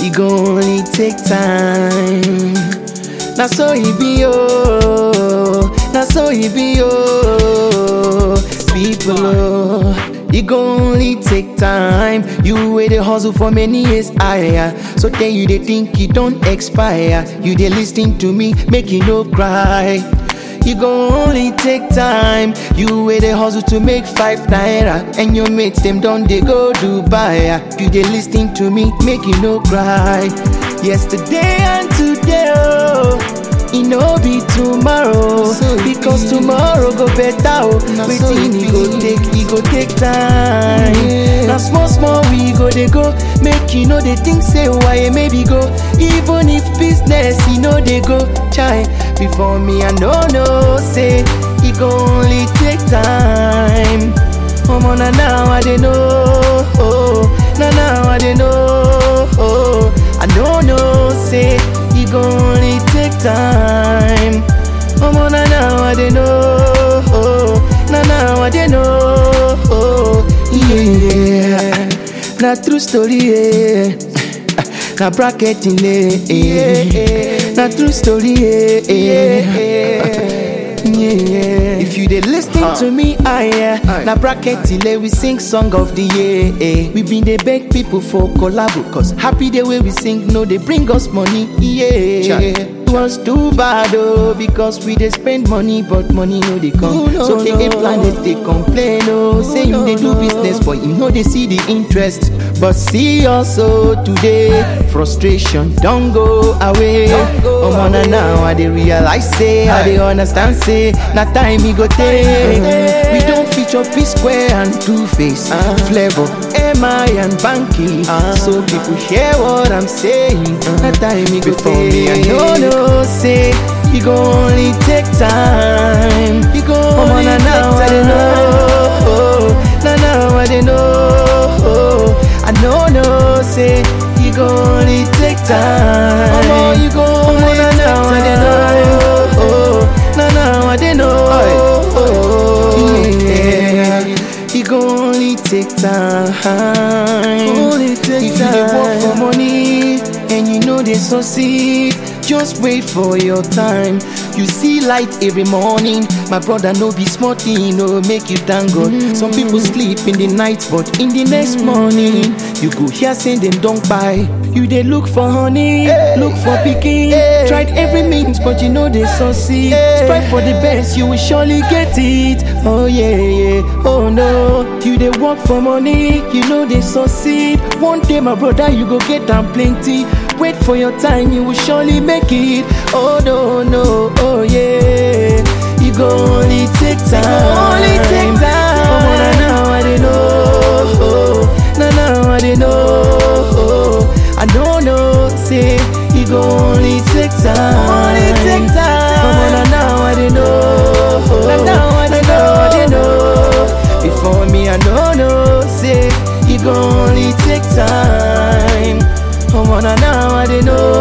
e go only take time. Na so e be oh, na so e be oh, people oh. E go only take time. You wey dey hustle for many years higher. So then you dey think you don expire. You dey lis ten to me, make you no cry. E go only take time. You wey dey hustle to make five naira, and your mates dem don dey go Dubai. You dey lis ten to me, make you no cry. Yesterday and today, oh. E no be tomorrow So e because be. tomorrow go better oh. Na so Wetin e e go be. take, e go take time. Yeah. Na small small we go dey go, make you no dey think say why maybe go. Even if business e no dey go, chai. Before me I no know say e go only take time. Omo na now I dey know, oh, na now I dey know, oh. I no know say e go only take time. Omo na now I dey know, oh, na now I dey know, oh, yeah. Na true story, yeah. Na bracketing, yeah. Na true story, yeah. Yeah. If you dey lis ten to me, ah yeah. Aye. Na bracket ile we sing song of the year. eh. We been dey beg people for collabo, cause happy day wey we sing no dey bring us money. Yeah. Chai. It was too bad oh, because we dey spend money, but money no dey come. Oh, no, so the no. planet dey complain oh, say you no, dey do no. business, but you no dey see the interest. But see also today, frustration don go away. Don go Omo na away. now I dey realize say I dey understand say na time e go take. We don feature P Square and Two Face, Ah. Flavor, MI and Banky. Ah. So people hear what I'm saying. Na time e go Before take. me, I no know say e go only take time. E go Omo only na now take I dey know. Na now I dey know. I no know say e go only take time. Omo, you go Omo only na take now I dey time. know. Na now I dey know. Yeah. E go only take time. Only take if you dey work for time. money and you know dey succeed, just wait for your time. You see light every morning, my brother no be small thing, no make you thank God. Some people sleep in the night, but in the next morning, you go hear say dem don buy. You dey look for honey, look for pikin, Hey. tried every means, but you know dey succeed. Hey. Strive for the best, you will surely get it. Oh yeah, yeah, oh no. You dey work for money, you know dey succeed. One day, my brother, you go get am plenty. Wait for your time, you will surely make it. Oh no, no, oh yeah. You go only take time. only take time. Omo, na now I dey know. Na now I dey know. I don't know, say you go only take time. Only take time. Omo, na now I dey know. Na now I dey I dey know. Before me, I don't know, say you go only take time. Omo, na now I dey know.